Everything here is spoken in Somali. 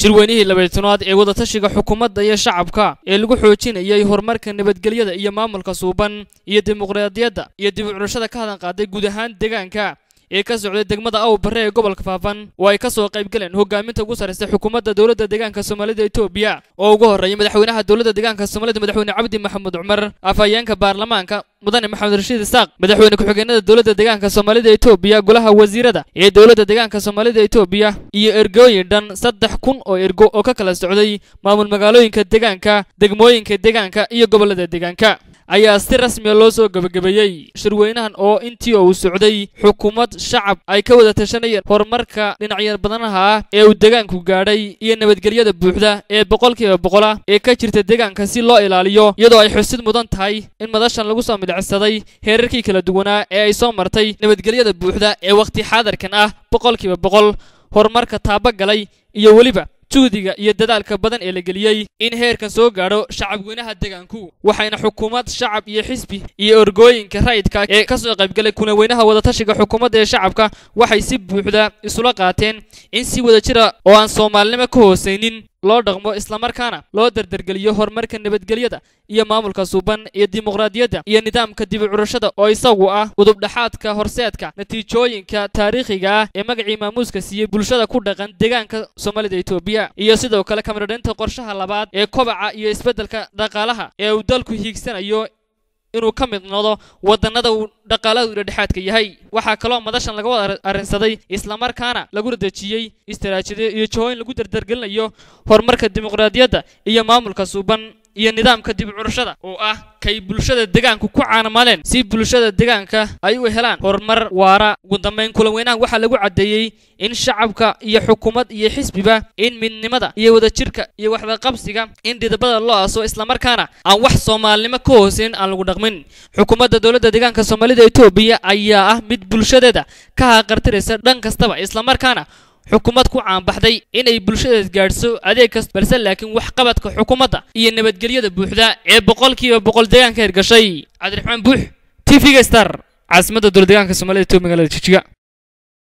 shirweynihii labaytanaad ee wadatashiga xukuumadda iyo shacabka ee lagu xoojinayay horumarka nabadgelyada iyo maamulka suuban iyo dimuqraadiyadda iyo dib u curashada ka hadan qaaday guud ahaan deegaanka ee ka socday degmada aw barre ee gobolka faafan oo ay ka soo qayb galeen hogaaminta ugu sarraysa xukuumadda dowladda deegaanka soomaalida etoobiya oo ugu horreeyay madaxweynaha dowladda deegaanka soomaalida madaxweyne cabdi maxamed cumar afhayeenka baarlamaanka mudane maxamed rashiid isaaq madaxweyne ku-xigeenada dowladda deegaanka soomaalida etoobiya golaha wasiirada ee dowladda deegaanka soomaalida etoobiya iyo ergooyin dhan saddex kun oo ergo oo ka kala socday maamul magaalooyinka deegaanka degmooyinka deegaanka iyo gobollada deegaanka ayaa si rasmiya loo soo gebagabeeyey shirweynahan oo intii uu socday xukuumad shacab ay ka wada tashanayeen horumarka dhinacyar badanaha ah ee uu deegaanku gaadhay iyo nabadgelyada buuxda ee boqolkiiba boqola ee ka jirta deegaanka si loo ilaaliyo iyadoo ay xusid mudan tahay in madashan lagu soo midhacsaday heerarkii kala duwanaa ee ay soo martay nabadgelyada buuxda ee wakhti xaadarkan ah boqolkiiba boqol horumarka taabagalay iyo weliba juhdiga iyo dadaalka badan ee la geliyey in heerkan soo gaadho shacabweynaha deegaanku waxayna xukuumad shacab iyo xisbi iyo orgooyinka rayidka ee ka soo qaybgalay kunaweynaha wadatashiga xukuumadda ee shacabka waxay si buuxda isula qaateen in si wada jira oo aan soomaalinimo ka hoosaynin loo dhaqmo islamarkaana loo dardargeliyo horumarka nabadgelyada iyo maamulka suuban iyo dimuqraadiyadda iyo nidaamka dib u curashada oo isagu ah udubdhaxaadka horseedka natiijooyinka taariikhiga ah ee magacii maamuuska siiyey bulshada ku dhaqan deegaanka soomaalida etoobiya iyo sidoo kale kamaradhaynta qorshaha labaad ee kobaca iyo isbeddelka dhaqaalaha ee uu dalku hiigsanayo inuu ka mid noqdo wadannada uu dhaqaaladu dhexdhexaadka yahay waxaa kaloo madashan laga wada arrinsaday islamarkaana lagu radejiyey istaraatijiyo iyo jihooyin lagu dardargelinayo horumarka dimuqraadiyadda iyo maamulka suuban iyo nidaamka dib u curashada oo ah kay bulshada deegaanku ku caanamaleen si bulshada deegaanka ay u helaan horumar waara ugu dambayn kulanweynahan waxaa lagu caddeeyey in shacabka iyo xukuumad iyo xisbiba in midnimada iyo wadajirka iyo waxdaqabsiga in dhidabada loo aso islamarkaana aan wax soomaalinimo ka hooseyn aan lagu dhaqmin xukuumadda dowladda deegaanka soomaalida etoobiya ayaa ah mid bulshadeeda ka haqartiraysa dhan kastaba islamarkaana xukuumad ku caanbaxday inay bulshadeed gaadhso adeeg kasta balse laakiin waxqabadka xukuumadda iyo nabadgelyada buuxda ee boqolkiiba boqol deegaanka hirgashay cabdiraxmaan buux t v-ga star caasimadda dowlad deegaanka soomaalida etoobiya magaalada jijiga